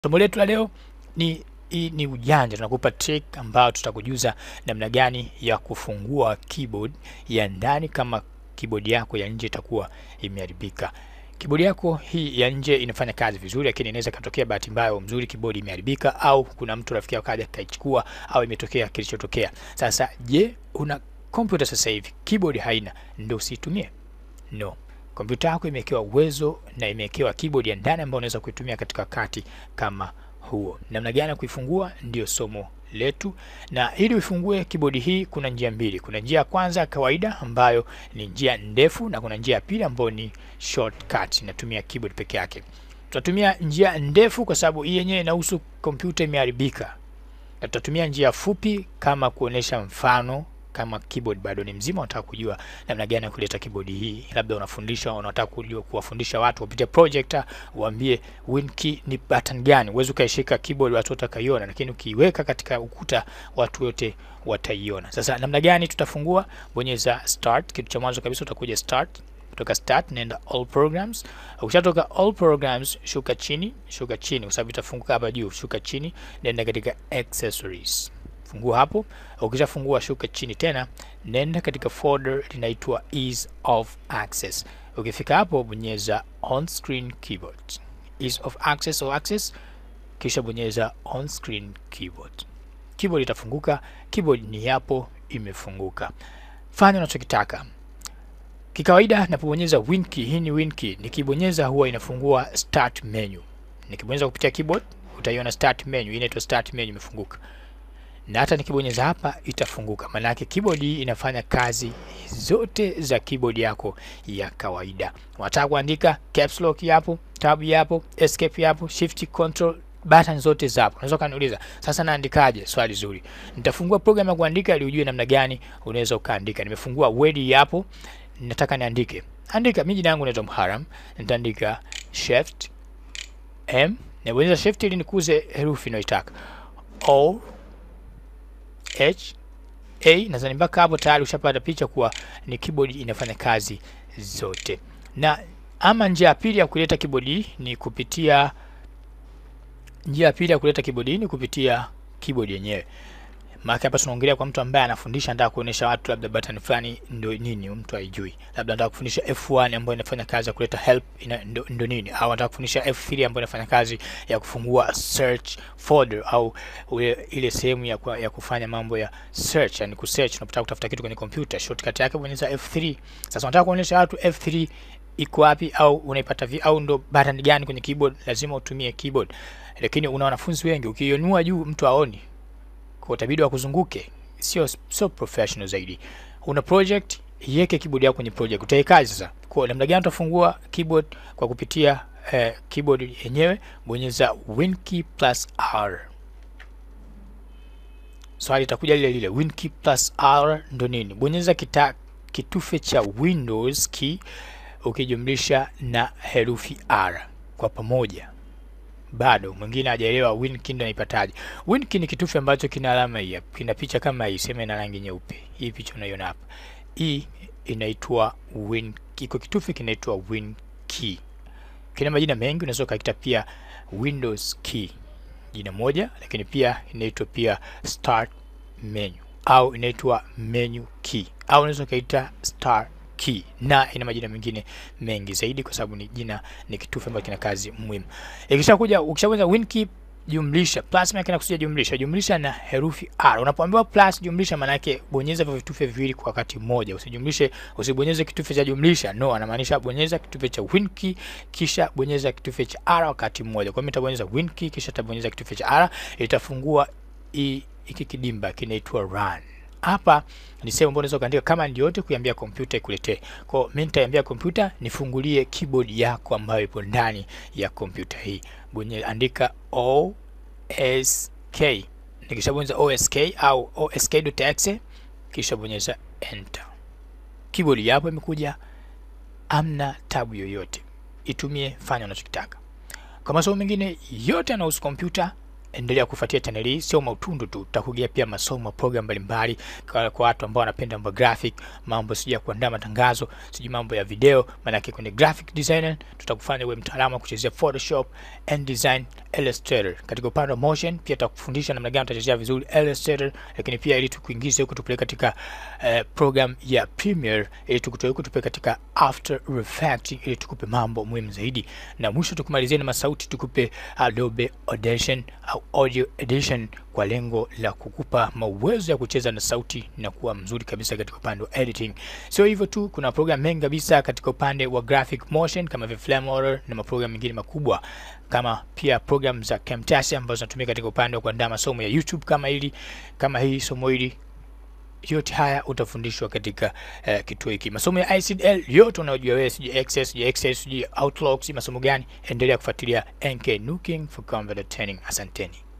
Somo letu la leo ni hii ni ujanja, tunakupa trick ambayo tutakujuza namna gani ya kufungua keyboard ya ndani kama keyboard yako ya nje itakuwa imeharibika. Keyboard yako hii ya nje inafanya kazi vizuri, lakini inaweza katokea bahati mbaya au mzuri keyboard imeharibika, au kuna mtu rafiki yako kaja kaichukua, au imetokea kilichotokea. Sasa je, una kompyuta sasa hivi keyboard haina, ndio usiitumie? No, kompyuta yako imewekewa uwezo na imewekewa keyboard ya ndani ambayo unaweza kuitumia katika wakati kama huo. Namna gani ya kuifungua ndio somo letu, na ili uifungue keyboard hii kuna njia mbili. Kuna njia ya kwanza kawaida, ambayo ni njia ndefu, na kuna njia ya pili ambayo ni shortcut, inatumia keyboard peke yake. Tutatumia njia ndefu kwa sababu hii yenyewe inahusu kompyuta imeharibika, na tutatumia njia fupi kama kuonesha mfano kama keyboard bado ni mzima, unataka kujua namna gani ya kuleta keyboard hii, labda unafundisha, unataka kujua kuwafundisha watu kupitia projector, uambie WinKey ni button gani. Uweze ukaishika keyboard watu wote wakaiona, lakini ukiiweka katika ukuta watu wote wataiona. Sasa namna gani tutafungua? Bonyeza start, kitu cha mwanzo kabisa utakuja start kutoka start nenda all programs. Ukishatoka all programs, shuka chini, shuka chini kwa sababu itafunguka hapa juu. Shuka chini, nenda katika accessories fungua hapo. Ukishafungua shuka chini tena, nenda katika folder linaitwa ease of access. Ukifika hapo, bonyeza on screen keyboard, ease of access or access, kisha bonyeza on screen keyboard. Keyboard itafunguka. Keyboard ni hapo imefunguka. Fanya unachokitaka. Kikawaida napobonyeza WinKey, hii ni WinKey, nikibonyeza huwa inafungua start menu. Nikibonyeza kupitia keyboard utaiona start menu, inaitwa start menu imefunguka na hata nikibonyeza hapa itafunguka. Maana yake keyboard hii inafanya kazi zote za keyboard yako ya kawaida. Unataka kuandika caps lock yapo, tab yapo, escape yapo, shift control button zote zapo. Unaweza kaniuliza sasa naandikaje? Swali zuri. Nitafungua program ya kuandika ili ujue namna gani unaweza ukaandika. Nimefungua Word yapo, nataka niandike. Andika, mimi jina langu naitwa Muharram, nitaandika shift m, nabonyeza shift ili nikuze herufi ninayotaka. O H A nadhani mpaka hapo tayari ushapata picha kuwa ni keyboard inafanya kazi zote. Na ama njia ya pili ya kuleta keyboard hii ni kupitia njia ya pili ya kuleta keyboard hii ni kupitia keyboard yenyewe. Maana hapa tunaongelea kwa mtu ambaye anafundisha, anataka kuonesha watu labda button fulani ndio nini, mtu haijui. Labda anataka kufundisha F1 ambayo inafanya kazi ya kuleta help ina, ndo, ndo nini, au anataka kufundisha F3 ambayo inafanya kazi ya kufungua search folder au ule, ile sehemu ya, ya kufanya mambo ya search, yani kusearch unapotaka kutafuta kitu kwenye kompyuta, shortcut yake bonyeza F3. Sasa unataka kuonesha watu F3 iko wapi au unaipata vi au ndo button gani kwenye keyboard, lazima utumie keyboard. Lakini una wanafunzi wengi, ukiinua juu mtu aoni kwa utabidi wa kuzunguke, sio sio professional zaidi. Una project, iweke keyboard yako kwenye project, utaikaje sasa? Kwa namna gani utafungua keyboard kwa kupitia eh, keyboard yenyewe? Bonyeza WinKey plus R. Swali itakuja lile lile, WinKey plus R ndo nini? Bonyeza kita, kitufe cha Windows key ukijumlisha na herufi R kwa pamoja bado mwingine hajaelewa WinKey ndo naipataje. WinKey ni kitufe ambacho kina alama hii hapa, kina picha kama hii, sema ina rangi nyeupe. Hii picha unaiona hapa, hii inaitwa WinKey. Iko kitufe kinaitwa WinKey, kina majina mengi, unaweza ukaita pia Windows key, jina moja, lakini pia inaitwa pia start menu au inaitwa menu key au unaweza ukaita start key na ina majina mengine mengi zaidi, kwa sababu ni jina ni kitufe ambacho kina kazi muhimu. Ikishakuja ukishabonyeza WinKey jumlisha plus, maana kinakusudia jumlisha jumlisha na herufi R. Unapoambiwa plus jumlisha, maana yake bonyeza vya vitufe viwili kwa wakati mmoja. Usijumlishe, usibonyeze kitufe cha jumlisha, no, anamaanisha bonyeza kitufe cha WinKey kisha bonyeza kitufe cha R wakati mmoja. Kwa hiyo nitabonyeza WinKey kisha tabonyeza kitufe cha R, itafungua hiki kidimba kinaitwa run hapa ni sehemu ambayo unaweza kuandika kama ndio yote kuiambia kompyuta ikuletee. Kwa hiyo mimi nitaiambia kompyuta nifungulie keyboard yako ambayo ipo ndani ya kompyuta hii. Bonyeza andika OSK. Nikishabonyeza OSK au osk.exe kisha bonyeza enter. Keyboard yapo imekuja, amna tabu yoyote. Itumie, fanya unachokitaka. Kwa masomo mengine yote yanayohusu kompyuta endelea kufuatia channel hii, sio mautundu tu, tutakugia pia masomo program mbalimbali kwa, kwa watu ambao wanapenda mambo graphic, mambo sijui ya kuandaa matangazo, sijui mambo ya video. Maanake kwenye graphic designer tutakufanya uwe mtaalamu wa kuchezea Photoshop, InDesign, Illustrator. Katika upande wa motion pia tutakufundisha namna gani utachezea vizuri Illustrator, lakini pia ili tukuingize huko tupeleke katika uh, program ya Premiere, ili tukutoe huko tupeleke katika After Effects, ili tukupe mambo muhimu zaidi, na mwisho tukumalizie na masauti, tukupe Adobe Audition au Audio Edition kwa lengo la kukupa mawezo ya kucheza na sauti na kuwa mzuri kabisa katika upande wa editing. Sio hivyo tu, kuna program mengi kabisa katika upande wa graphic motion kama vile Filmora na maprogram mengine makubwa kama pia program za Camtasia ambazo zinatumika katika upande wa kuandaa masomo ya YouTube kama hili kama hii somo hili yote haya utafundishwa katika uh, kituo hiki. Masomo ya ICDL yote unayojua wewe, sijui Access, sijui Access, sijui Outlook, sijui masomo gani, endelea kufuatilia NK Nuking for Computer Training. Asanteni.